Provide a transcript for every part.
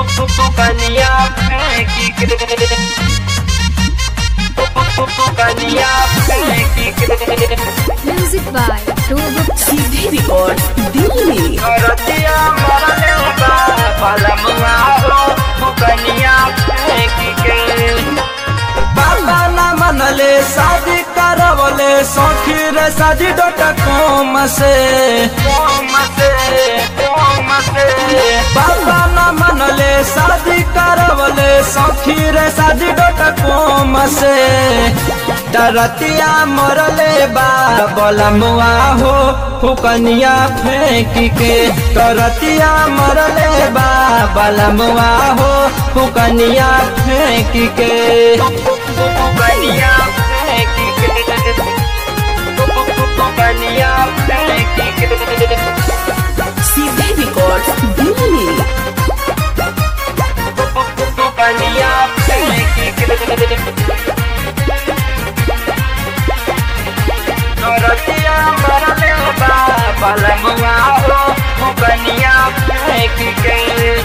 कनिया फेंकी के कनिया फेंकी के Music by Robert सीधे रिकॉर्ड दिल्ली रतिया मरले बा पलमुआ हो कनिया फेंकी के बाबा ना मनले शादी करवले सखी रे शादी डॉट कॉम से कोम से कोम से बाबा ना मनले शादी करवले सखी रे शादी डॉट कॉम से डरतिया मरले बा बलमुआ हो फुकनिया फेंक के डरतिया मरले बा बलमुआ हो फुकनिया फेंक के कनिया फेंकी के कनिया फेंकी के सीधे रिकॉर्ड दिल्ली कनिया फेंकी के रतिया मरले बा पलमुआ हो कनिया फेंकी के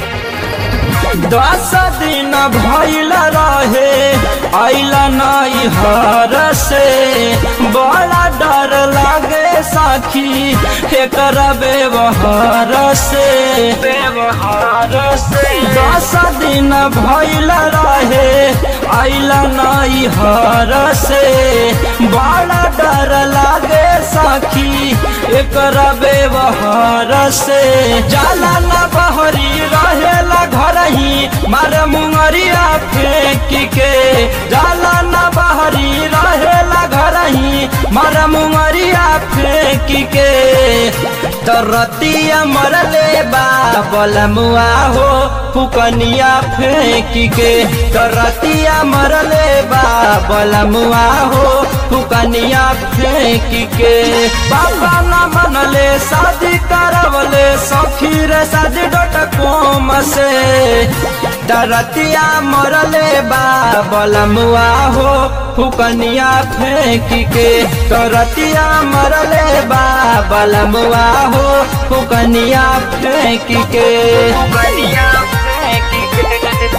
दस दिन भइल रहे आइल नहीं हर से बड़ा डर लागे साखी एकर व्यवहार से व्यवहार से दस दिन भइल रहे आइल नहीं हर से बड़ा डर लागे साखी एकर व्यवहार से जाला न बहरी रहेला घर ही मारे मुंगरिया फेंक के जाला न बहरी रहेला घर ही मारे मुंगरिया फेंक के तरतिया मरले बा बलमुआ हो फुकनिया फेंक के तरतिया मरले बा बलमुआ हो फुकनिया फेंक के बाबा न मनले शादी करवले सखी रे शादी डॉट कॉम से डरतिया मरले बा बलमुआ हो फुकनिया फेंक के तरतिया मरले बा बलमुआ हो फुकनिया फेंक के कनिया फेंकी के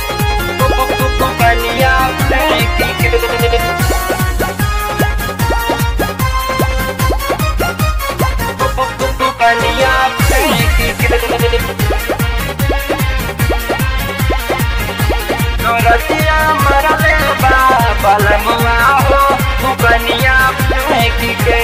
कनिया फेंकी के कनिया फेंकी के रतिया मरले बा पलमुआ हो कनिया फेंकी के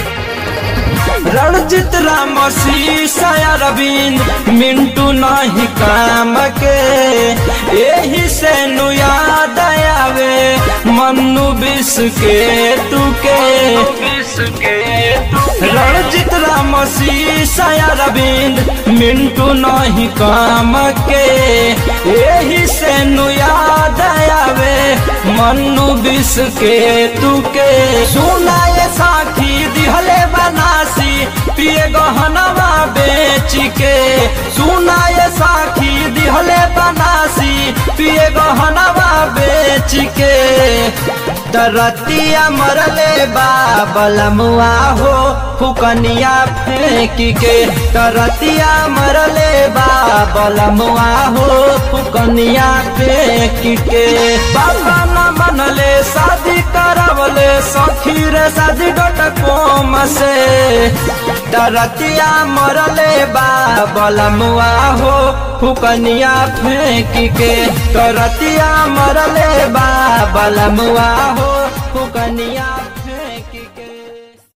रणजित राम शीशा अरविंद मिंटू नहीं काम के यही से नु याद आवे मन्नू बिस के तुके विश्व रणजित राम शीशा अरविंद मिंटू नहीं काम के यही से नु याद आवे मन्नू बिस के तुके सुनाए साखी दिहले बनासी पिए गहनवा बेच के सुनाए साखी दिहले बनासी पिए गहनवा बेच के दरतिया मरले बा बलमुआ हो फुकनिया फेंक के दरतिया मरले बा बलमुआ हो फुकनिया फेंक के बाबा न मनले शादी करवले सखी रे शादी डॉट कॉम से दरतिया मरले बा बलमुआ हो फुकनिया फेंक के दरतिया मरले बा बलमुआ हो फुकनिया फेंक के